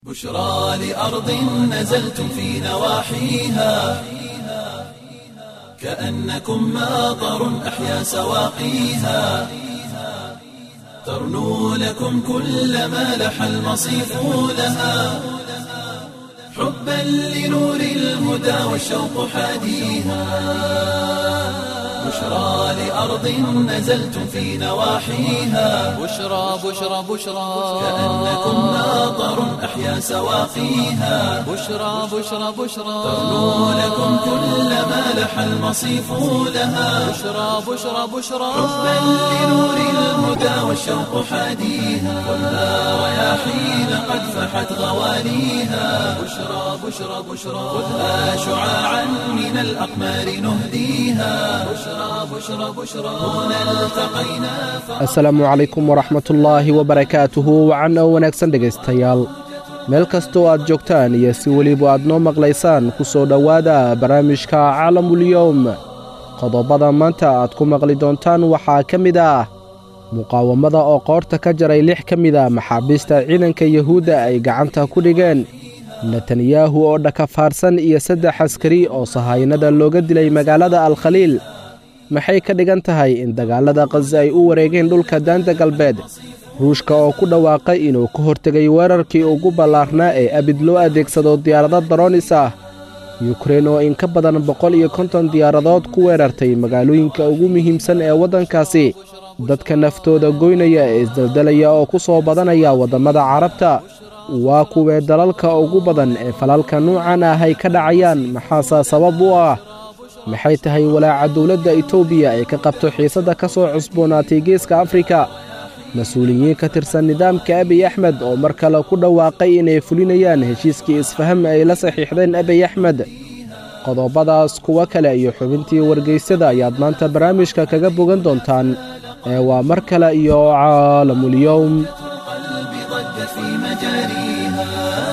بشرى لأرض نزلتم في نواحيها كأنكم ماطر أحيا سواقيها ترنو لكم كل ما لح المصيف لها حبا لنور الهدى والشوق حاديها بشرى لأرض نزلتم في نواحيها بشرى بشرى بشرى كأنكم ماطر أحيا سواقيها بشرى بشرى بشرى ترنو لكم كل ما لح المصيف لها بشرى بشرى بشرى حبا لنور الهدى والشوق حاديها والنار رياحين قد فحت غواليها بشرى بشرى بشرى خذها شعاعا من الأقمار نهديها بشرى بشرى بشرى هنا التقينا asalaamu calaykum waraxmatullaahi wabarakaatuhu wacan oo wanaagsan dhegaystayaal meel kastoo aad joogtaan iyo si weliba aad noo maqlaysaan ku soo dhowaada barnaamijka caalamulyowm qodobada maanta aad ku maqli doontaan waxaa ka mid ah muqaawamada oo qoorta ka jaray lix ka mid a maxaabiista ciidanka yuhuudda ay gacanta ku dhigeen netanyahu oo dhakafaarsan iyo saddex askari oo sahaynada looga dilay magaalada alkhaliil maxay ka dhigan tahay in dagaalada khaza ay u wareegeen dhulka daanta galbeed ruushka oo ku dhawaaqay inuu ka hortegay weerarkii ugu ballaarnaa ee abid loo adeegsado diyaarado daroonis ah yukrein oo in ka badan boqol iyo konton diyaaradood ku weerartay magaalooyinka ugu muhiimsan ee waddankaasi dadka naftooda goynaya ee isdaldalaya oo ku soo badanaya waddammada carabta waa kuwee dalalka ugu badan ee falalka nuucan ah ay ka dhacayaan maxaasaa sabab u ah maxay tahay walaaca dowladda etoobiya ee ka qabto xiisadda ka soo cusboonaatay geeska afrika mas-uuliyiin ka tirsan nidaamka abiy axmed oo mar kale ku dhawaaqay inay fulinayaan heshiiskii isfaham ay la saxiixdeen abiy axmed qodobadaas kuwo kale iyo xubintii wargeysada ayaad maanta barnaamijka kaga bogan doontaan ee waa mar kale iyo caalamulyowm القلب ضج في مجاريها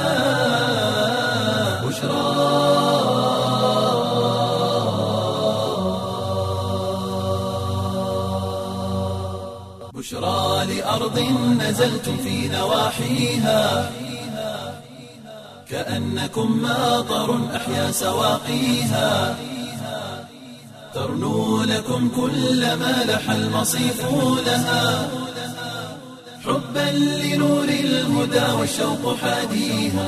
بشرى بشرى لأرض نزلتم في نواحيها كأنكم ماطر أحيا سواقيها ترنو لكم كل ما لح المصيف لها حبا لنور الهدى والشوق حاديها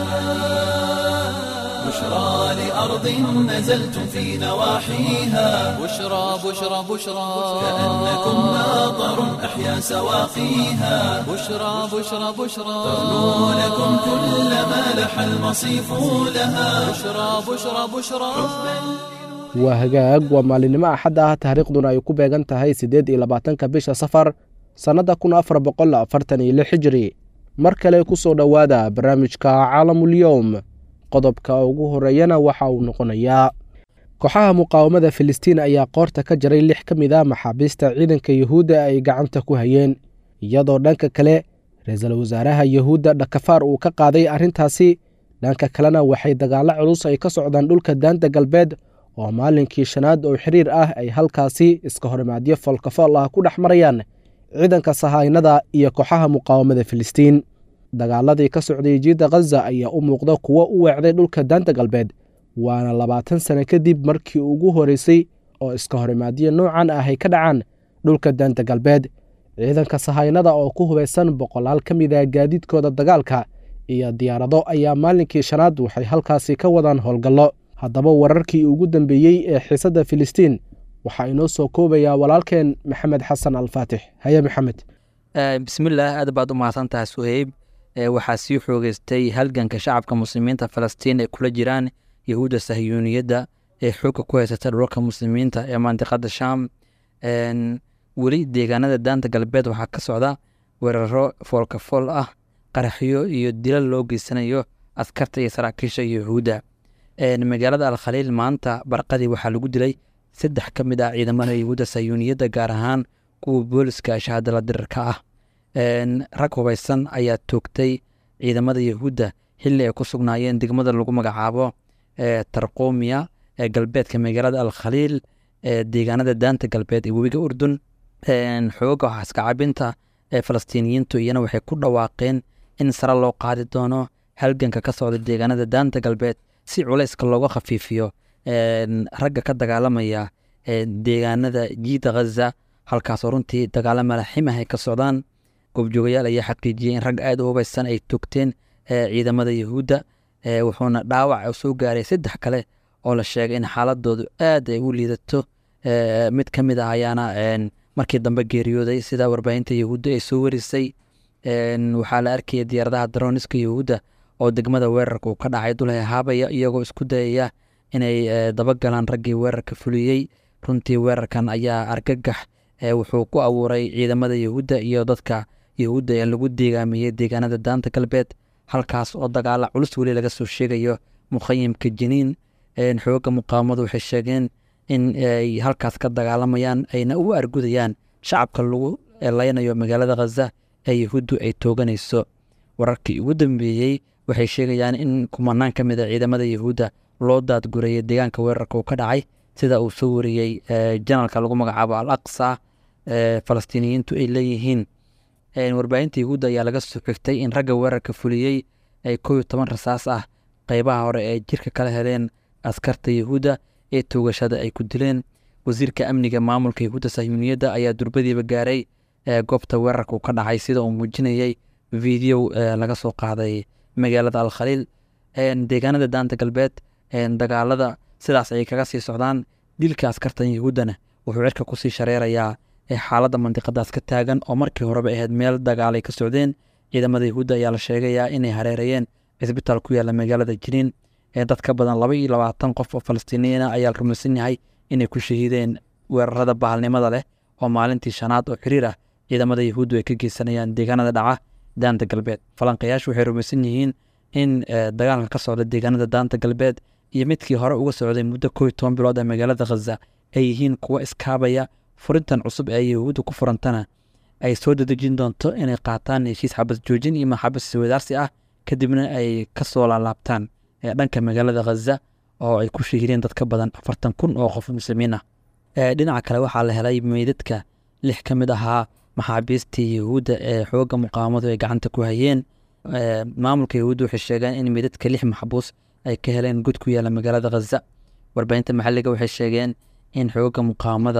بشرى لأرض نزلتم في نواحيها بشرى بشرى بشرى كأنكم ماطر أحيا سواقيها بشرى بشرى بشرى ترنو لكم كل ما لح المصيف لها بشرى بشرى بشرى waa hagaag waa maalinimo axad ah taariikhduna ay ku beegan tahay siddeed iyo labaatanka bisha safar sannadda kun afar boqol afartan iyo lix hijri mar kale ku soo dhowaada barnaamijka caalamulyowm qodobka ugu horreeyana waxa uu noqonayaa kooxaha muqaawamada filistiin ayaa qoorta ka jaray lix ka mid a maxaabiista ciidanka yuhuudda ay gacanta ku hayeen iyadoo dhanka kale ra-iisul wasaaraha yuhuudda dhakafaar uu ka qaaday arrintaasi dhanka kalena waxay dagaallo culus ay ka socdaan dhulka daanta galbeed oo maalinkii shanaad oo xiriir ah ay halkaasi iska horimaadyo foolkafool ah ku dhex marayaan ciidanka sahaynada iyo kooxaha muqaawamada filistiin dagaaladii ka socday jiidda khaza ayaa u muuqda kuwo u weecday dhulka daanta galbeed waana labaatan sano kadib markii ugu horeysay oo iska horimaadyo noocan ah ay ka dhacaan dhulka daanta galbeed ciidanka sahaynada oo ku hubaysan boqolaal ka mid ah gaadiidkooda dagaalka iyo diyaarado ayaa maalinkii shanaad waxay halkaasi ka wadaan howlgallo haddaba wararkii ugu dambeeyey ee xiisadda filistiin waxaa inoo soo koobayaa walaalkeen maxamed xasan alfaatix haye maxamed bismillaah aad baad u mahadsan tahay suheyb waxaa sii xoogeystay halganka shacabka muslimiinta falastiin ay kula jiraan yahuudda sahyuuniyadda ee xoogga ku haysata dhulalka muslimiinta ee mandiqada shaam weli deegaanada daanta galbeed waxaa ka socda weeraro foolkafool ah qaraxyo iyo dilal loo geysanayo askarta iyo saraakiisha yahuudda magaalada alkhaliil maanta barqadii waxaa lagu dilay saddex ka mid ah ciidamada yahuudda sayuuniyadda gaar ahaan kuwa booliska shahaadala dirarka ah rag hubaysan ayaa toogtay ciidamada yahuudda xilli ay ku sugnaayeen degmada lagu magacaabo tarqomiya ee galbeedka magaalada alkhaliil ee deegaanada daanta galbeed ee webiga urdun xooga xaskacabinta ee falastiiniyiintu iyana waxay ku dhawaaqeen in sare loo qaadi doono halganka ka socda deegaanada daanta galbeed si culayska looga khafiifiyo ragga ka dagaalamaya deegaanada jiida khaza halkaasoo runtii dagaalama laximah ay ka socdaan goobjoogayaal ayaa xaqiijiyey in rag aada u hubaysan ay togteen ciidamada yahuudda wuxuuna dhaawac soo gaaray saddex kale oo la sheegay in xaaladoodu aad ay u liidato mid ka mid ah ayaana markii dambe geeriyooday sida warbaahinta yahuudda ay soo warisay waxaa la arkaya diyaaradaha daroniska yahuudda oo degmada weerarka uu ka dhacay dulhe haabaya iyagoo isku dayaya inay dabagalaan raggii weerarka fuliyey runtii weerarkan ayaa argagax wuxuu ku abuuray ciidamada yahuudda iyo dadka yahuudda ee lagu deegaamiyey deegaanada daanta galbeed halkaas oo dagaala culus weli laga soo sheegayo mukhayimka jiniin xooga muqaawamadu waxay sheegeen in ay halkaas ka dagaalamayaan ayna u argudayaan shacabka lagu leynayo magaalada khaza ee yahuuddu ay tooganayso wararkii ugu dambeeyey waxay sheegayaan in kumanaan ka mid a ciidamada yahuudda loo daadgurayay deegaanka weerarka uu ka dhacay sida uu soo wariyey janalka lagu magacaabo al aqsa falastiiniyiintu ay leeyihiin warbaahinta yahuudda ayaa laga soo xigtay in ragga weerarka fuliyey ay kow iyo toban rasaas ah qeybaha hore ee jirka kala heleen askarta yahuudda ee toogashada ay ku dileen wasiirka amniga maamulka yahuudda sahyuuniyadda ayaa durbadiiba gaaray goobta weerarka uu ka dhacay sida uu muujinayey video laga soo qaaday magaalada alkhaliil deegaanada daanta galbeed dagaalada sidaas ayay kaga sii socdaan dilka askartan yahuuddana wuxuu cirka kusii shareerayaa xaaladda mandiqadaas ka taagan oo markii horeba ahayd meel dagaalay ka socdeen ciidamada yahuudda ayaa la sheegayaa inay hareerayeen cisbitaal ku yaalla magaalada jiniin ee dad ka badan laba iyo labaatan qof oo falastiiniyiina ayaa la rumaysan yahay inay ku shahiideen weerarada bahalnimada leh oo maalintii shanaad oo xiriir ah ciidamada yahuuddu ay ka geysanayaan deegaanada dhaca daanta galbeed falanqayaashu waxay rumaysan yihiin in dagaalka ka socda deegaanada daanta galbeed iyo midkii hore uga socday muddo kooiyo toban bilood ee magaalada khaza ay yihiin kuwo iskaabaya furintan cusub ee yahuudda ku furantana ay soo dadejin doonto inay qaataan heshiis xabas joojin iyo maxabas iswadaarsi ah kadibna ay ka soo laalaabtaan dhanka magaalada khaza oo ay ku shahiireen dad ka badan afartan kun oo qof muslimiin ah dhinaca kale waxaa la helay meydadka lix ka mid ahaa maxaabiistii yahuudda ee xooga muqaawamadu ay gacanta ku hayeen maamulka yahuudda waxay sheegeen in meydadka lix maxbuus ay ka heleen god ku yaalla magaalada khaza warbaahinta maxalliga waxay sheegeen in xooga muqaawamada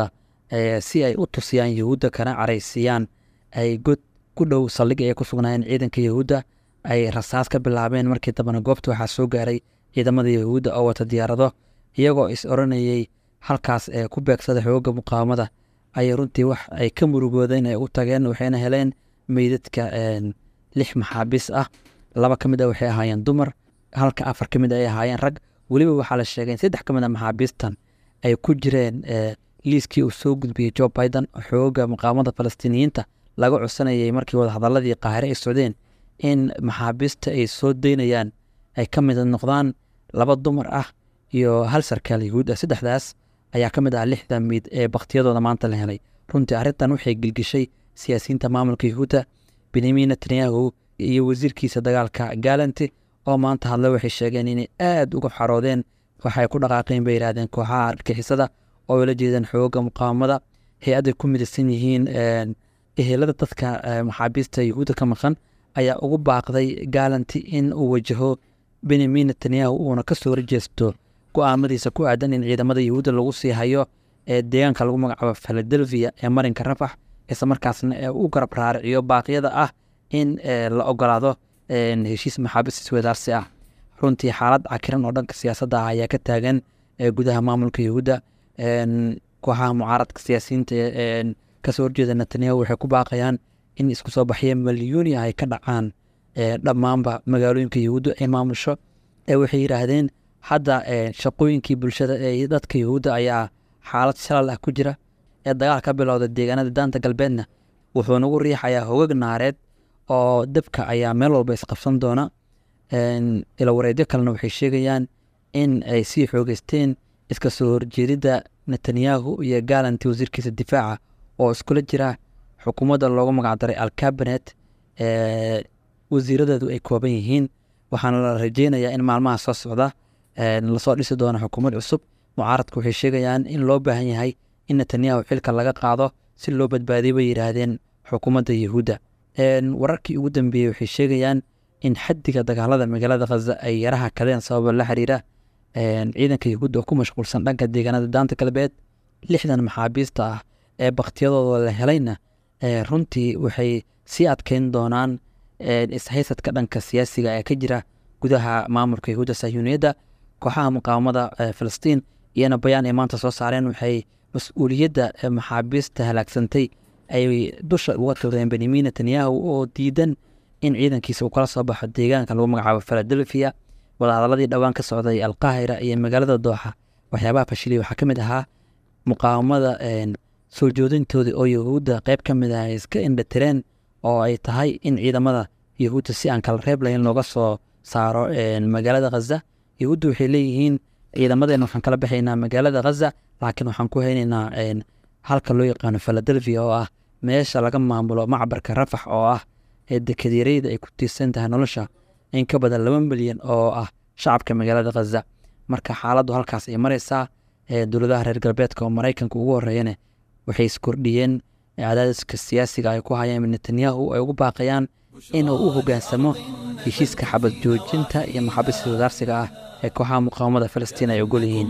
si ay u tusiyaan yahuudda kana caraysiiyaan ay god ku dhow saldhig ay ku sugnaayeen ciidanka yahuudda ay rasaas ka bilaabeen markii dambena goobta waxaa soo gaaray ciidamada yahuudda oo wata diyaarado iyagoo is oranayey halkaas ee ku beegsada xooga muqaawamada ayay runtii wax ay ka murugoodeen ay u tageen waxayna heleen meydadka lix maxaabiis ah laba ka mid a waxay ahaayeen dumar halka afar ka mid ay ahaayeen rag weliba waxaa la sheegay in saddex ka mid a maxaabiistan ay ku jireen liiskii uu soo gudbiyey jo biden xooga muqaawamada falastiiniyiinta laga codsanayay markii wadahadaladii qaahire ay socdeen in maxaabiista ay soo daynayaan ay ka mid noqdaan laba dumar ah iyo hal sarkaal yahuud ah saddexdaas ayaa ka mid ah lixda miid ee bakhtiyadooda maanta la helay runtii arrintan waxay gelgeshay siyaasiyiinta maamulka yahuudda benyamin netanyahu iyo wasiirkiisa dagaalka galanti oo maanta hadle waxay sheegeen inay aada uga xaroodeen waxay ku dhaqaaqeen bay yidhahdeen kooxaha argixisada oo la jeedeen xooga muqaawamada hay-adday ku midaysan yihiin ehelada dadka maxaabiista yahuudda ka maqan ayaa ugu baaqday galanti in uu wajaho benyamin netanyahu uuna ka soo horjeesto go-aamadiisa ku aadan in ciidamada yahuudda lagu sii hayo ee deegaanka lagu magacaabo philadelphia ee marinka rafax isla markaasna ee u garab raariciyo baaqyada ah in la ogolaado heshiis maxaabiis iswadaarsi ah runtii xaalad cakiran oo dhanka siyaasadda ah ayaa ka taagan gudaha maamulka yahuudda kooxaha mucaaradka siyaasiyiinta kasoo horjeeda netanyahu waxay ku baaqayaan in isku soo baxya milyuuni ah ay ka dhacaan dhammaanba magaalooyinka yahuudda ay maamusho waxay yidhaahdeen hadda shaqooyinkii bulshada ee dadka yahuudda ayaa xaalad shalal ah ku jira ee dagaal ka bilowda deegaanada daanta galbeedna wuxuu nagu riixayaa hogag naareed oo dabka ayaa meel walba isqabsan doona ilawareedyo kalena waxay sheegayaan in ay sii xoogeysteen iska soo horjeedidda netanyahu iyo galanti wasiirkiisa difaaca oo iskula jira xukuumadda loogu magacdaray alcabinet wasiiradeedu ay kooban yihiin waxaana la rajeynayaa in maalmaha soo socda lasoo dhisi doono xukuumad cusub mucaaradku waxay sheegayaan in loo baahan yahay in netanyahu xilka laga qaado si loo badbaadiyo bay yidhaahdeen xukuumadda yahuudda wararkii ugu dambeeyey waxay sheegayaan in xaddiga dagaalada magaalada khaza ay yaraha kadeen sababa la xiriira ciidanka yahuudda oo ku mashquulsan dhanka deegaanada daanta galbeed lixdan maxaabiista ah ee bakhtiyadooda la helayna runtii waxay sii adkeyn doonaan ishaysadka dhanka siyaasiga ee ka jira gudaha maamulka yahuudda sahyuuniyadda kooxaha muqaawamada filistiin iyana bayaan ay maanta soo saareen waxay mas-uuliyadda maxaabiista halaagsantay ay dusha uga togdeen benyamin netanyahu oo diidan in ciidankiisa uu kala soo baxo deegaanka lagu magacaabo philadelphia wadahadaladii dhowaan ka socday alqaahira iyo magaalada dooxa waxyaabaha fashiliya waxaa ka mid ahaa muqaawamada soo joodintoodii oo yahuudda qeyb ka mid ah ay iska indhatireen oo ay tahay in ciidamada yahuudda si aan kala reeb lahayn looga soo saaro magaalada khaza yahuudda waxay leeyihiin ciidamadeena waxaan kala baxaynaa magaalada khaza laakiin waxaan ku haynaynaa halka loo yaqaano philadelphia oo ah meesha laga maamulo macbarka rafax oo ah dekedyareyda ay ku tiirsan tahay nolosha in ka badan laba milyan oo ah shacabka magaalada khaza marka xaaladdu halkaas ay mareysaa dowladaha reer galbeedka oo maraykanka ugu horeeyane waxay iskordhiyeen cadaadiska siyaasiga ay ku hayeen netanyahu ay ugu baaqayaan inuu u hogaansamo heshiiska xabad joojinta iyo maxaabiista wadaarsiga ah ee kooxaha muqaawamada filistiin ay ogol yihiin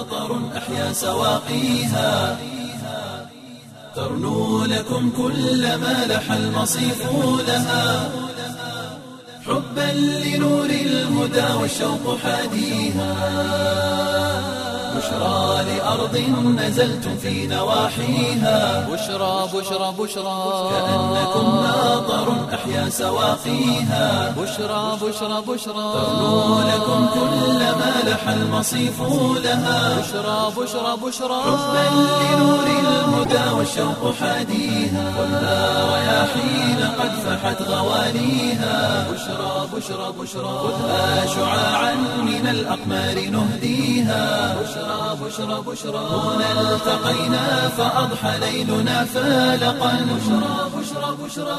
ترنو لكم كل ما لح المصيف لها حبا لنور الهدى والشوق حاديها بشرى لأرض نزلتم في نواحيها بشرى بشرى بشرى كأنكم ناظر أحيا سواقيها بشرى بشرى بشرى ترنو لكم كل ما لح المصيف لها بشرى بشرى بشرى حبا لنور الهدى والشوق حاديها خذها رياحين قد فحت غواليها بشرى بشرى بشرى خذها شعاعا من الأقمار نهديها بشرى بشرى بشرى هنا التقينا فأضحى ليلنا فالقا بشرى بشرى بشرى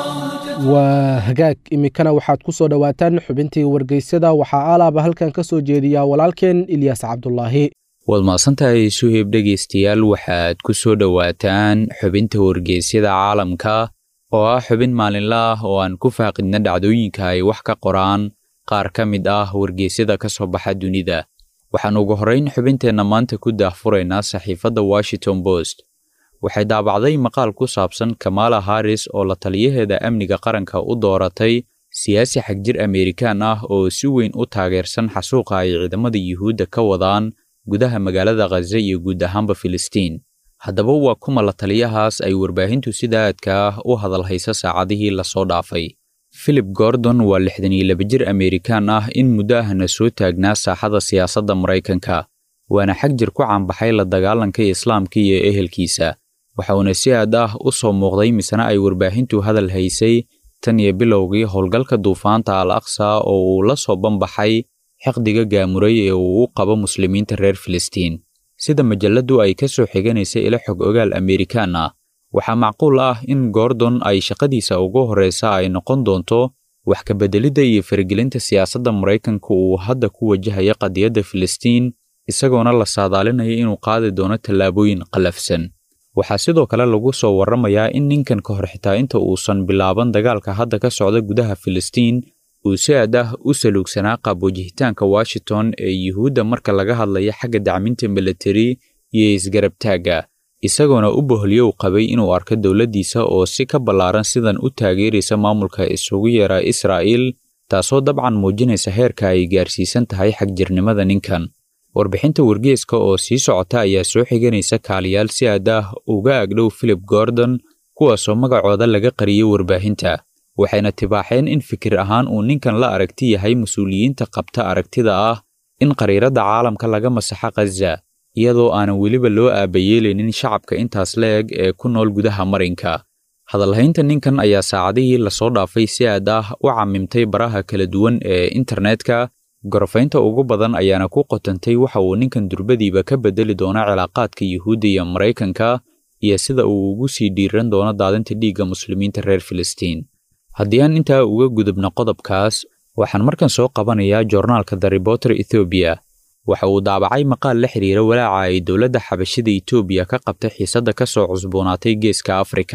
waa hagaag iminkana waxaad ku soo dhowaataan xubintii wargeysyada waxaa alaaba halkan ka soo jeediyaa walaalkeen ilyaas cabdulaahi waad mahadsantahay suheyb dhegaystayaal waxaad ku soo dhowaataan xubinta wargeysyada caalamka oo ah xubin maalinla ah oo aan ku faaqidna dhacdooyinka ay wax ka qoraan qaar ka mid ah wargeysyada ka soo baxa dunida waxaan ugu horrayn xubinteenna maanta ku daahfuraynaa saxiifadda washington post waxay daabacday maqaal ku saabsan kamaala haris oo la taliyaheeda amniga qaranka u dooratay siyaasi xagjir ameerikaan ah oo si weyn u taageersan xasuuqa ay ciidamada yuhuudda ka wadaan gudaha magaalada khaza iyo guud ahaanba filistiin haddaba waa kuma la taliyahaas ay warbaahintu sida aadka ah u hadalhaysa saacadihii lasoo dhaafay philip gordon waa lixdan iyo laba jir ameerikaan ah in muddo ahna soo taagnaa saaxada siyaasadda maraykanka waana xagjir ku caanbaxay la dagaalanka islaamka iyo ehelkiisa waxauna si aad ah u soo muuqday misena ay warbaahintu hadal haysay tan iyo bilowgii howlgalka duufaanta al aqsa oo uu la soo banbaxay xiqdiga gaamuray ee uu u qabo muslimiinta reer filistiin sida majalladdu ay ka soo xiganaysa ila xog ogaal ameerikaan ah waxaa macquul ah in gordon ay shaqadiisa ugu horreysa ay noqon doonto wax ka beddelidda iyo faragelinta siyaasadda maraykanka uu hadda ku wajahaya qadiyadda filistiin isagoona la saadaalinaya inuu qaadi doono tallaabooyin qallafsan waxaa sidoo kale lagu soo warramayaa in ninkan ka hor xitaa inta uusan bilaaban dagaalka hadda ka socda gudaha filistiin uu si aad ah u saluugsanaa qaab wajihitaanka washington ee yuhuudda marka laga hadlaya xagga dacminta militari iyo isgarabtaagga isagoona u boholyo u qabay inuu arko dowladdiisa oo si ka ballaaran sidan u taageeraysa maamulka isugu yeera israa'iil taasoo dabcan muujinaysa heerka ay gaarsiisan tahay xagjirnimada ninkan warbixinta wargeeska oo sii socota ayaa soo xiganaysa kaaliyaal si aad ah uga agdhow philip gordon kuwaasoo magacooda laga qariyey warbaahinta waxayna tibaaxeen in fikir ahaan uu ninkan la aragti yahay mas-uuliyiinta qabta aragtida ah in qariiradda caalamka laga masaxo khaza iyadoo aanan weliba loo aabayeelaynin shacabka intaas la eg ee ku nool gudaha marinka hadalhaynta ninkan ayaa saacadihii lasoo dhaafay si aad ah u camimtay baraha kala duwan ee internetka gorofaynta ugu badan ayaana ku qotantay waxa uu ninkan durbadiiba ka beddeli doono cilaaqaadka yuhuudda iyo maraykanka iyo sida uu ugu sii dhiiran doono daadinta dhiigga muslimiinta reer filistiin haddii aan intaa uga gudubno qodobkaas waxaan markan soo qabanayaa joornaalka the reporter ethoobiya waxa uu daabacay maqaal la xiriira walaaca ay dowladda xabashida etoobiya ka qabtay xiisadda ka soo cusboonaatay geeska afrika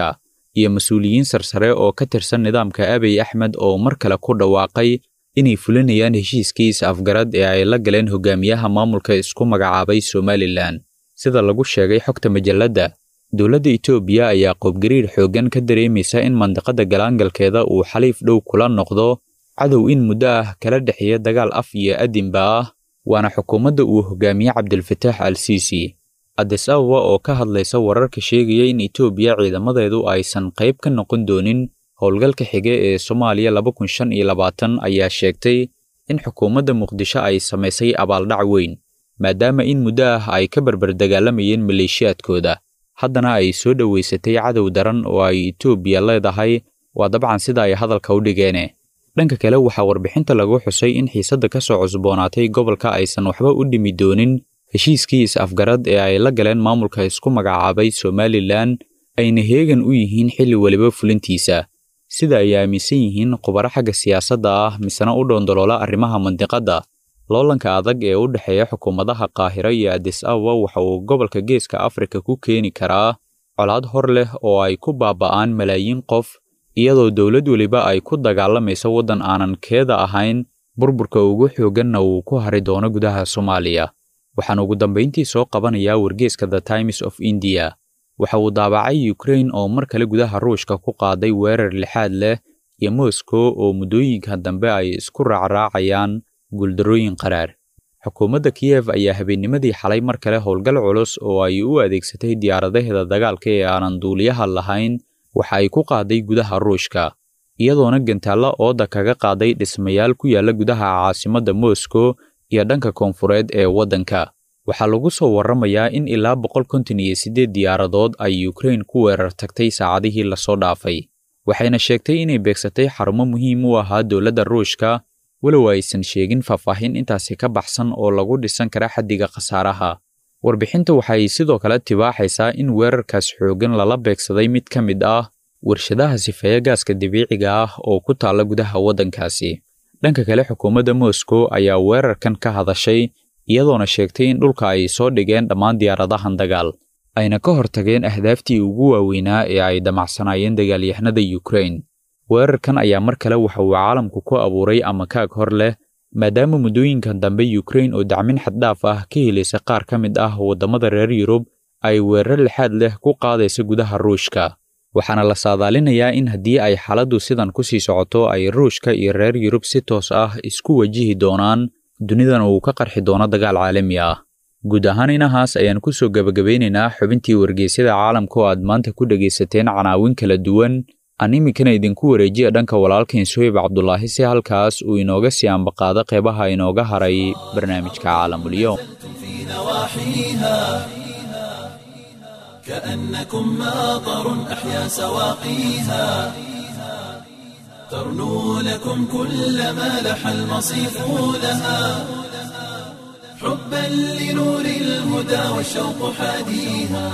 iyo mas-uuliyiin sarsare oo ka tirsan nidaamka abiy axmed oo mar kale ku dhawaaqay inay fulinayaan heshiiskii is-afgarad ee ay la galeen hogaamiyaha maamulka isku magacaabay somalilan sida lagu sheegay xogta majalladda dowladda etoobiya ayaa qoobgariir xooggan ka dareemaysa in mandiqada galaangalkeeda uu xaliif dhow kula noqdo cadow in muddo ah kala dhexeeya dagaal af iyo adinba ah waana xukuumadda uu hogaamiye cabdilfataax al siisi adis ababa oo ka hadlaysa wararka sheegaya in etoobiya ciidamadeedu aysan qayb ka noqon doonin howlgalka xige ee soomaaliya laba kun shan iyo labaatan ayaa sheegtay in xukuumadda muqdisho ay samaysay abaaldhac weyn maadaama in muddo ah ay ka barbar dagaalamayeen maleeshiyaadkooda haddana ay soo dhoweysatay cadow daran oo ay etoobiya leedahay waa dabcan sida ay hadalka u dhigeene dhanka kale waxaa warbixinta lagu xusay in xiisadda ka soo cusboonaatay gobolka aysan waxba u dhimi doonin heshiiskii is-afgarad ee ay la galeen maamulka isku magacaabay somalilan ayna heegan u yihiin xilli weliba fulintiisa sida ay aaminsan yihiin khubaro xagga siyaasadda ah misena u dhoondoloola arrimaha mandiqadda loolanka adag ee u dhexeeya xukuumadaha qaahiro iyo adis ababa waxa uu gobolka geeska afrika ku keeni karaa colaad hor leh oo ay ku baaba'aan malaayiin qof iyadoo dowlad weliba ay ku dagaalamayso waddan aanan keeda ahayn burburka ugu xoogganna uu ku hari doono gudaha soomaaliya waxaan ugu dambayntii soo qabanayaa wargeeska the times of india waxa uu daabacay ukrain oo mar kale gudaha ruushka ku qaaday weerar lixaad leh iyo moscow oo muddooyinka dambe ay isku raacraacayaan guuldarrooyin qaraar xukuumadda kiyev ayaa habeennimadii xalay mar kale howlgal culus oo ay u adeegsatay diyaaradaheeda dagaalka ee aanan duuliyaha lahayn waxa ay ku qaaday gudaha ruushka iyadoona gantaalla ooda kaga qaaday dhismayaal ku yaalla gudaha caasimadda moscow iyo dhanka koonfureed ee waddanka waxaa lagu soo warramayaa in ilaa boqol konton iyo siddeed diyaaradood ay ukrain ku weerar tagtay saacadihii lasoo dhaafay waxayna sheegtay inay beegsatay xarumo muhiim u ahaa dowladda ruushka walow aysan sheegin faahfaahin intaasi ka baxsan oo lagu dhisan kara xaddiga khasaaraha warbixinta waxay sidoo kale tibaaxaysaa in weerarkaas xooggan lala beegsaday mid ka mid ah warshadaha sifeeya gaaska dabiiciga ah oo ku taalla gudaha waddankaasi dhanka kale xukuumadda moscow ayaa weerarkan ka hadashay iyadoona sheegtay in dhulka ay soo dhigeen dhammaan diyaaradahan dagaal ayna ka hortageen ahdaaftii ugu waaweynaa ee ay damacsanaayeen dagaalyahanada ukrain weerarkan ayaa mar kale waxa uu caalamku ku abuuray ama kaag hor leh maadaama muddooyinkan dambe ukrain oo dacmin xaddhaaf ah ka helaysa qaar ka mid ah waddamada reer yurub ay weerar lixaad leh ku qaadaysa gudaha ruushka waxaana la saadaalinayaa in haddii ay xaaladdu sidan ku sii socoto ay ruushka iyo reer yurub si toos ah isku wajihi doonaan dunidan uu ka qarxi doono dagaal caalami ah guud ahaan inahaas ayaan ku soo gebagabeynaynaa xubintii wargeysyada caalamka oo aad maanta ku dhegaysateen canaawin kala duwan aan iminkana idinku wareejiya dhanka walaalkain suhayb cabdulaahi si halkaas uu inooga sii ambaqaado qeybaha inooga haray barnaamijka caalamulyoom كأنكم ماطر أحيا سواقيها ترنو لكم كل ما لح المصيف لها حبا لنور الهدى والشوق حاديها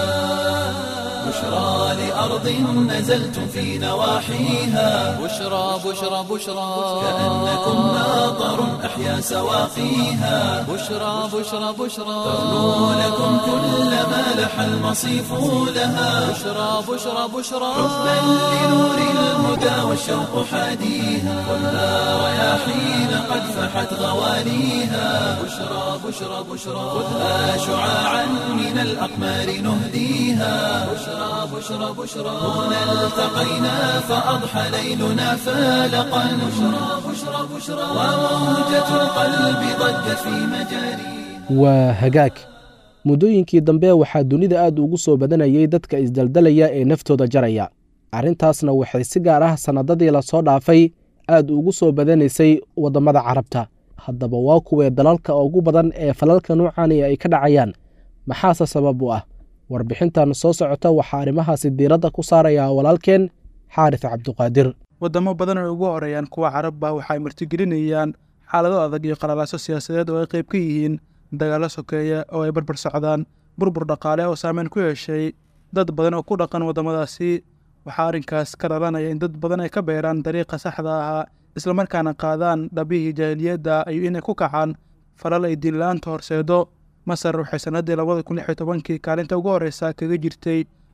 بشرى لأرض نزلتم في نواحيها بشرى بشرى بشرى كأنكم ماطر أحيا سواقيها بشرى بشرى بشرى ترنو لكم كل ما لح المصيف لها بشرى بشرى بشرى حبا لنور الهدى والشوق حاديها كلها رياحين قد فحت غوانيها بشرى بشرى بشرى خذها شعاعا من الأقمار نهديها بشرى بشرى بشرى هنا التقينا فأضحى ليلنا فالقا بشرى بشرى بشرى وموجة القلب ضجت في مجاريها waa hagaag muddooyinkii dambe waxaa dunida aad ugu soo badanayay dadka isdaldalaya ee naftooda jaraya arrintaasna waxay si gaar ah sannadadii lasoo dhaafay aad ugu soo badanaysay waddamada carabta haddaba waa kuwee dalalka ugu badan ee falalka nuucani ay ka dhacayaan maxaase sabab u ah warbixintan soo socota waxaa arrimahaasi diiradda ku saarayaa walaalkeen xaaris cabduqaadir waddamo badan oo ugu horeeyaan kuwa carabba waxay martigelinayaan xaalado adag iyo qalalaaso siyaasadeed oo ay qayb ka yihiin dagaallo sokeeya oo ay barbar socdaan burbur dhaqaale oo saameyn ku yeeshay dad badan oo ku dhaqan waddamadaasi waxaa arrinkaas ka dhalanaya in dad badan ay ka beeraan dariiqa saxda ahaa islamarkaana qaadaan dhabihii jaahiliyadda iyo inay ku kacaan falal ay diinla-aanta horseedo masar waxay sannaddii labada kun lix iyo tobankii kaalinta ugu horreysa kaga jirtay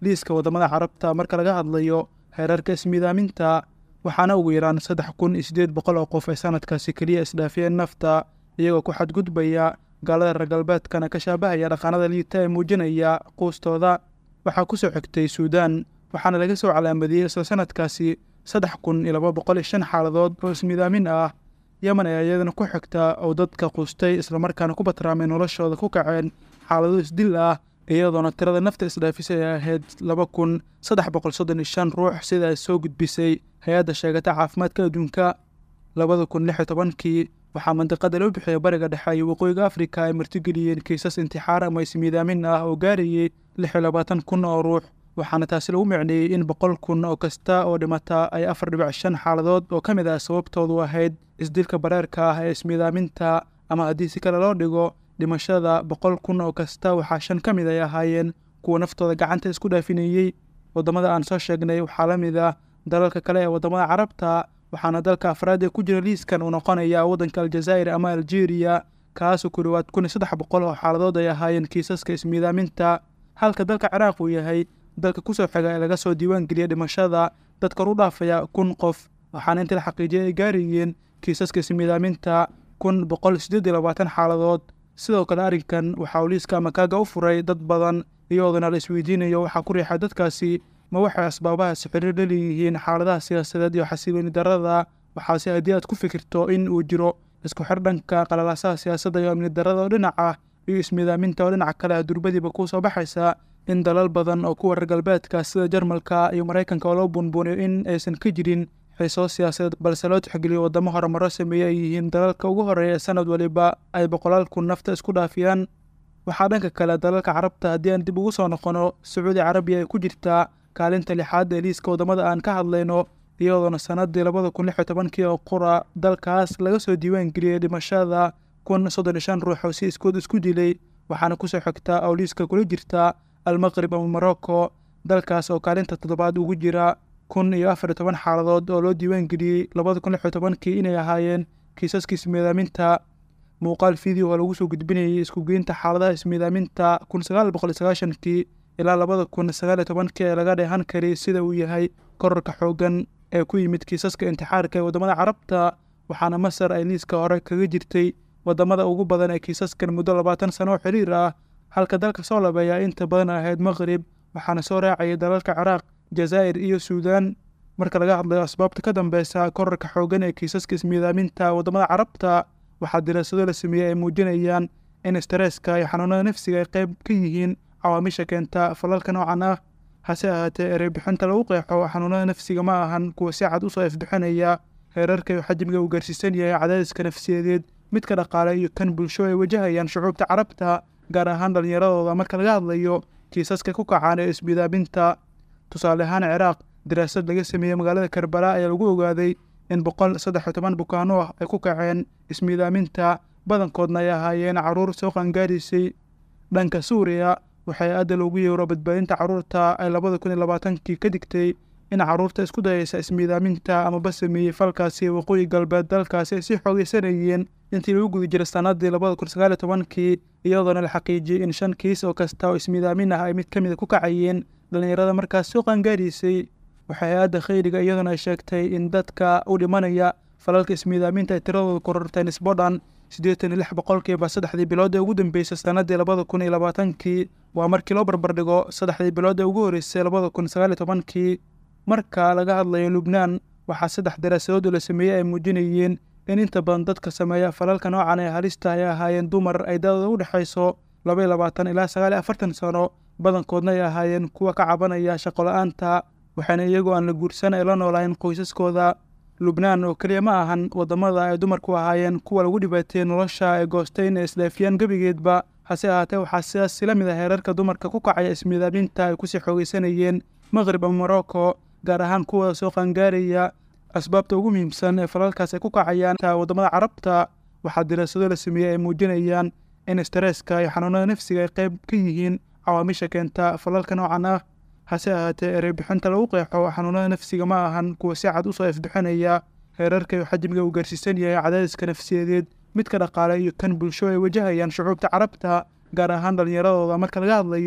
liiska waddamada carabta marka laga hadlayo heerarka ismiidaaminta waxaana ugu yaraan saddex kun iyo siddeed boqol oo qof ay sanadkaasi keliya isdhaafiyeen nafta iyagoo ku xadgudbaya gaalada reer galbeedkana ka shaabahaya dhaqaanada liita ee muujinaya quustooda waxaa ku soo xigtay suudaan waxaana laga soo calaamadiyey isla sanadkaasi saddex kun iyo laba boqol iyo shan xaaladood oo ismiidaamin ah yemen ayaa iyadana ku xigta oo dadka quustay islamarkaana ku batraamay noloshooda ku kaceen xaalado isdil ah iyadoona tirada nafta isdhaafisay ay ahayd laba kun saddex boqol soddon iyo shan ruux sida ay soo gudbisay hay-adda sheegata caafimaadka adduunka labada kun lix iyo tobankii waxaa mandiqada loo bixiyay bariga dhexe iyo waqooyiga afrika ay martigeliyeen kiisas intixaar ama ismiidaamin ah oo gaarayay lix iyo labaatan kun oo ruux waxaana taasi lagu micneeyey in boqol kun oo kasta oo dhimata ay afar dhibic shan xaaladood oo ka mid ah sababtoodu ahayd isdilka bareerka ah ee ismiidaaminta ama haddii si kale loo dhigo dhimashada boqol kun oo kasta waxaa shan ka mid ay ahaayeen kuwa naftooda gacanta isku dhaafinayey waddamada aan soo sheegnay waxaa la mid ah dalalka kale ee waddamada carabta waxaana dalka afraad ee ku jira liiskan uu noqonaya waddanka aljazaa'ir ama aljeeriya kaasoo ku dhowaad kun iyo saddex boqol oo xaaladood ay ahaayeen kiisaska ismiidaaminta halka dalka ciraaq uu yahay dalka kusoo xiga ee laga soo diiwaan geliya dhimashada dad kor u dhaafaya kun qof waxaana intii la xaqiijiyay ay gaarayeen kiisaska ismiidaaminta kun boqol siddeed iyo labaatan xaaladood sidoo kale arrinkan waxaa uu liiska amakaaga u furay dad badan iyadoona la isweydiinayo waxaa ku riixay dadkaasi ma waxay asbaabahaasi xiriir la leeyihiin xaaladaha siyaasadeed iyo xasilooni darrada waxaase haddii aad ku fikirto in uu jiro isku xir dhanka qalalaasaha siyaasadda iyo amni darrada oo dhinac ah iyo ismiidaaminta oo dhinaca kale ah durbadiiba kuu soo baxaysa in dalal badan oo kuwa reer galbeedka sida jarmalka iyo maraykanka oo loo buunbuuniyo in aysan ka jirin xiisoo siyaasadeed balse loo tixgeliyo waddamo horumaro sameeye ay yihiin dalalka ugu horreeya sanad waliba ay boqolaal kun nafta isku dhaafiyaan waxaa dhanka kale dalalka carabta haddii aan dib ugu soo noqono sacuudi carabiya ay ku jirtaa kaalinta lixaad ee liiska waddamada aan ka hadlayno iyadoona sannaddii labada kun lix iyo tobankii oo qura dalkaas laga soo diiwaan geliyey dhimashada kun soddon iyo shan ruux oo si iskood isku dilay waxaana kusoo xigtaa oo liiska kula jirta almaqrib ama morocco dalkaas oo kaalinta toddobaad ugu jira kun iyo afar iyo toban xaaladood oo loo diiwaan geliyey labada kun lix iyo tobankii inay ahaayeen kiisaska ismiidaaminta muuqaal video oo lagu soo gudbinayay iskugeynta xaaladaha ismiidaaminta kun sagaal boqol iyo sagaashankii ilaa labada kun sagaal iyo tobankii ee laga dheehan karay sida uu yahay korarka xooggan ee ku yimid kiisaska intixaarka ee waddamada carabta waxaana masar ay liiska hore kaga jirtay waddamada ugu badan ee kiisaskan muddo labaatan sano oo xiriir ah halka dalka soo labeeyaa inta badan ahayd maqrib waxaana soo raacayay dalalka ciraaq jazaa'ir iyo suudaan marka laga hadlayo asbaabta ka dambeysa korarka xooggan ee kiisaska ismiidaaminta waddamada carabta waxaa diraasado la sameeyey ay muujinayaan in stareska iyo xanuunada nafsiga ay qayb ka yihiin cawaamisha keenta falalka noocan ah hase ahaatee ereybixinta lagu qeexo xanuunada nafsiga ma ahan kuwa si cad usoo ifbixinaya heerarka iyo xajmiga uu gaarsiisan yahay cadaadiska nafsiyadeed midka dhaqaale iyo kan bulsho ay wajahayaan shucuubta carabta gaar ahaan dhallinyaradooda marka laga hadlayo kiisaska ku kacaan ee ismiidaaminta tusaale ahaan ciraaq daraasad laga sameeyey magaalada karbala ayaa lagu ogaaday in boqol saddex iyo toban bukaano ah ay ku kaceen ismiidaaminta badankoodna ay ahaayeen carruur soo qaangaaraysay dhanka suuriya waxay aadda loogu yeero badbaadinta carruurta ay labada kun iyo labaatankii ka digtay in carruurta isku dayaysa ismiidaaminta amaba sameeyey falkaasi waqooyi galbeed dalkaasi ay sii xoogeysanayeen intii lagu guda jiray sannaddii labada kun sagaal iyo tobankii iyadoona la xaqiijiyey in shan kiis oo kasta oo ismiidaamin ah ay mid ka mida ku kacayeen dhallinyarada markaas soo qaangaaraysay waxay hay-adda khayriga iyadoona ay sheegtay in dadka u dhimanaya falalka ismiidaaminta ay tiradooda korortay nisbo dhan siddeetan iyo lix boqolkiiba saddexdii bilood ee ugu dambeysay sannaddii labada kun iyo labaatankii waa markii loo barbardhigo saddexdii bilood ee ugu horreysay labada kun sagaal iyo tobankii marka laga hadlayo lubnaan waxaa saddex daraasadood oo la sameeyey ay muujinayeen in inta badan dadka sameeya falalka noocan ee halista ay ahaayeen dumar ay dadooda u dhexayso laba iyo labaatan ilaa sagaal iyo afartan sano badankoodna ay ahaayeen kuwa ka cabanaya shaqo la-aanta waxaana iyagoo aan la guursan ay la noolaayeen qoysaskooda lubnaan oo keliya ma ahan waddamada ay dumarku ahaayeen kuwa lagu dhibaateeyey nolosha ay goosteyn ee isdhaafiyaan gebigeedba hase ahaatee waxaa sidaas la mid ah heerarka dumarka ku kacaya ismiidaaminta ay kusii xoogeysanayeen maqrib ama morocco gaar ahaan kuwa soo qaangaaraya asbaabta ugu muhiimsan ee falalkaas ay ku kacayaan waddamada carabta waxaa diraasado la sameeyey ay muujinayaan in stareska iyo xanuunada nafsiga ay qayb ka yihiin cawaamisha keenta falalka noocan ah hase ahaatee ereybixinta lagu qeexo xanuunada nafsiga ma ahan kuwa si cad usoo ifbixinaya heerarka iyo xajmiga uu gaarsiisan yahay cadaadiska nafsiyadeed midka dhaqaale iyo kan bulsho ay wajahayaan shucuubta carabta gaar ahaan dhallinyaradooda marka laga hadlayo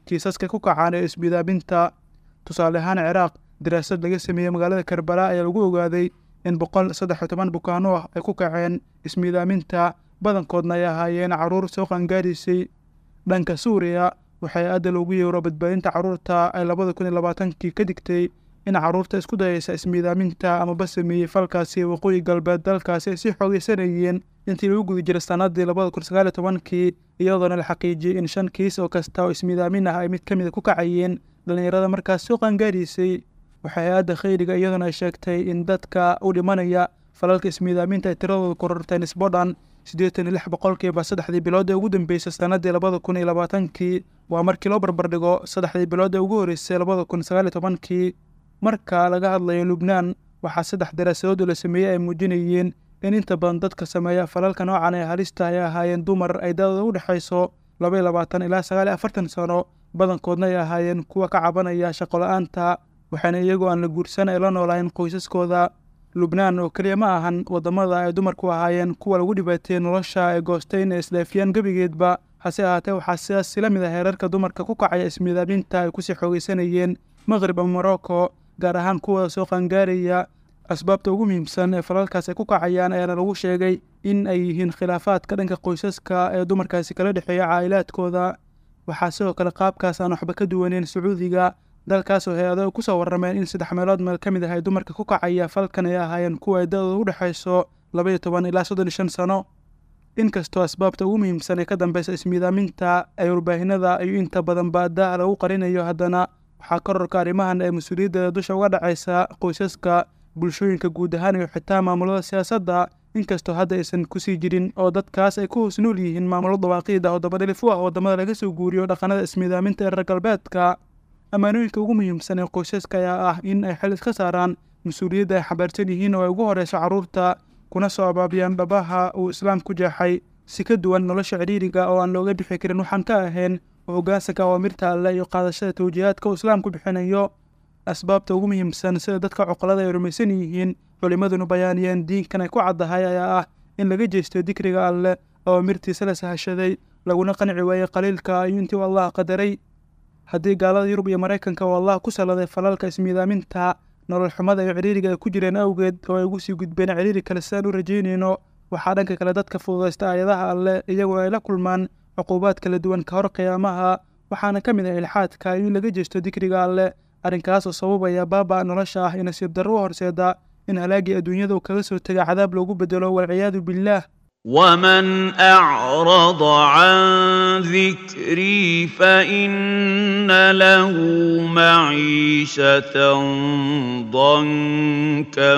kiisaska ku kacaan ee ismiidaaminta tusaale ahaan ciraaq daraasad laga sameeyey magaalada karbala ayaa lagu ogaaday in boqol saddex iyo toban bukaano ah ay ku kaceen ismiidaaminta badankoodna ay ahaayeen carruur soo qaangaadhaysay dhanka suuriya waxay aadda loogu yeero badbaadinta carruurta ay labada kun iyo labaatankii ka digtay in carruurta isku dayaysa ismiidaaminta amaba sameeyey falkaasi waqooyi galbeed dalkaasi ay sii xoogeysanayeen intii lagu guda jiray sannaddii labada kun sagaal iyo tobankii iyadoona la xaqiijiyey in shan kiis oo kasta oo ismiidaamin ah ay mid ka mid a ku kacayeen dhallinyarada markaas soo qaangaadhaysay waxay aadda khayriga iyadoona ay sheegtay in dadka u dhimanaya falalka ismiidaaminta ay tiradooda kororteen isbodhan siddeetan iyo lix boqolkiiba saddexdii bilood ee ugu dambeysay sannaddii labada kun iyo labaatankii waa markii loo barbardhigo saddexdii bilood ee ugu horreysay labada kun sagaal iyo tobankii marka laga hadlayo lubnaan waxaa saddex daraasadood oo la sameeyey ay muujinayeen in inta badan dadka sameeya falalka noocan ee halista ay ahaayeen dumar ay da-dooda u dhexayso laba iyo labaatan ilaa sagaal iyo afartan sano badankoodna ay ahaayeen kuwa ka cabanaya shaqola-aanta waxaana iyagoo aan la guursan ay la noolaayeen qoysaskooda lubnaan oo keliya ma ahan waddamada ay dumarku ahaayeen kuwa lagu dhibaateeyey nolosha ay goosteen ee isdhaafiyaan gebigeedba hase ahaatee waxaa sidaas sila mid a heerarka dumarka ku kacaya ismiidaaminta ay kusii xoogeysanayeen maqrib ama morocco gaar ahaan kuwada soo qaangaaraya asbaabta ugu muhiimsan ee falalkaas ay ku kacayaan ayaana lagu sheegay in ay yihiin khilaafaadka dhanka qoysaska ee dumarkaasi kala dhexeeya caa'ilaadkooda waxaa sidoo kale qaabkaas aan waxba ka duwaneyn sacuudiga dalkaas oo hay-ado ku soo warrameen in saddex meelood meel ka mid ah ay dumarka ku kacaya falkan ay ahaayeen kuwa ay da-dooda u dhexayso laba iyo toban ilaa soddon iyo shan sano inkastoo asbaabta ugu muhiimsan ee ka dambeysa ismiidaaminta ay warbaahinada iyo inta badan baadaha lagu qarinayo haddana waxaa kororka arrimahan ee mas-uuliyaddeeda dusha uga dhacaysa qoysaska bulshooyinka guud ahaan iyo xitaa maamulada siyaasadda inkastoo hadda aysan kusii jirin oo dadkaas ay ku hoos nool yihiin maamulo dawaaqiida oo dabadhilif u ah waddamada laga soo guuriyo dhaqanada ismiidaaminta ee reer galbeedka ammaanooyinka ugu muhiimsan ee qoysaska ayaa ah in ay xil iska saaraan mas-uuliyadda ay xabaarsan yihiin oo ay ugu horeyso carruurta kuna soo abaabiyaan dhabaha uu islaam ku jeexay si ka duwan nolosha cidhiiriga oo aan looga bixi karin waxaan ka ahayn oo hoggaansanka awaamirta alleh iyo qaadashada tawjiihaadka uu islaamku bixinayo asbaabta ugu muhiimsan sida dadka cuqalada ay rumaysan yihiin culimmaduna bayaaniyeen diinkan ay ku caddahay ayaa ah in laga jeesto dikriga alleh awaamirtiisa la sahashaday laguna qanci waayey qaliilka iyo intii uu allah qadaray haddii gaalada yurub iyo maraykanka uu allah ku salladay falalka ismiidaaminta nolol xumada iyo cidhiiriga ay ku jireen awgeed oo ay ugu sii gudbeen cidhiiri kale sidaan u rajaynayno waxaa dhanka kale dadka fududaysta aayadaha alleh iyagoo ay la kulmaan cuquubaad kala duwan ka hor qiyaamaha waxaana ka mid ah ilxaadka in laga jeesto dikriga alleh arrinkaas oo sababaya baaba nolosha ah iyo nasiib darro u horseeda in halaagii adduunyadu kaga soo tega cadaab loogu bedelo walciyaadu billaah ومن أعرض عن ذكري فإن له معيشة ضنكا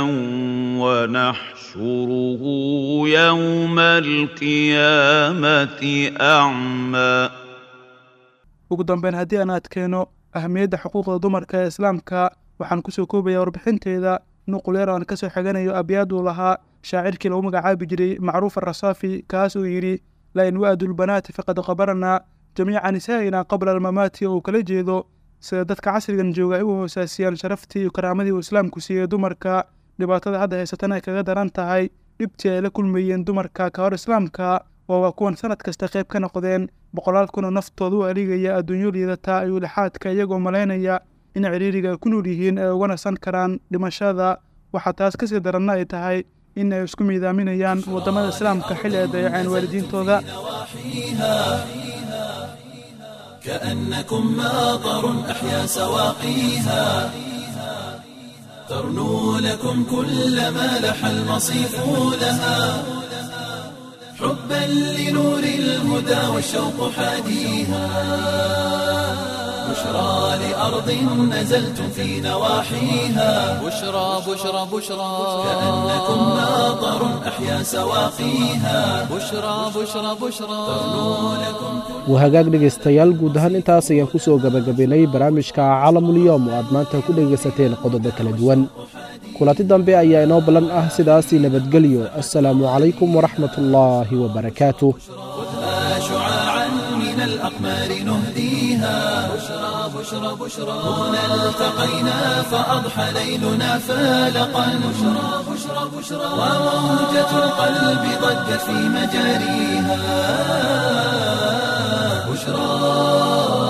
ونحشره يوم القيامة أعمى ugu dambeyn haddii aan adkeeno ahamiyadda xuquuqda dumarka ee islaamka waxaan kusoo koobaya warbixinteeda nuqul yar aan kasoo xiganayo abyaad uu lahaa shaacirkii lagu magacaabi jiray macruuf arasaafi kaas uu yidhi lain wa'du lbanaati faqad qabarnaa jamiica nisaa'ina qabla almamaati oo uu kala jeedo sida dadka casrigan jooga ay u hoosaasiyaan sharaftii iyo karaamadii uu islaamku siiyey dumarka dhibaatada hadda haysatana ay kaga daran tahay dhibtii ay la kulmayeen dumarka ka hor islaamka oo waa kuwan sanad kasta qayb ka noqdeen boqolaal kun oo naftooda u aligaya adduunyo liidata iyo lixaadka iyagoo malaynaya in ciriiriga ay ku nool yihiin ay uga nasan karaan dhimashada waxaa taas kasii daranna ay tahay in ay isku miidaaminayaan waddamada islaamka xilli ay dayaceen waalidiintooda كأنكم ماطر أحيا سواقيها ترنو لكم كل ما لح المصيف لها حبا لنور الهدى والشوق حاديها بشرى لأرض نزلتم في نواحيها بشرى بشرى بشرى كأنكم ماطر أحيا سواقيها بشرى بشرى بشرى waa hagaag dhegaystayaal guud ahaan intaas ayaan ku soo gebagabaynay barnaamijka caalamulyom oo aad maanta ku dhegaysateen qodobo kala duwan kulanti dambe ayaa inoo ballan ah sidaasii nabadgelyo assalaamu calaykum waraxmat ullaahi wabarakaatuh خذها شعاعا من الأقمار نهديها بشرى بشرى بشرى هنا التقينا فأضحى ليلنا فالقا بشرى بشرى بشرى وموجة القلب ضجت في مجاريها بشرى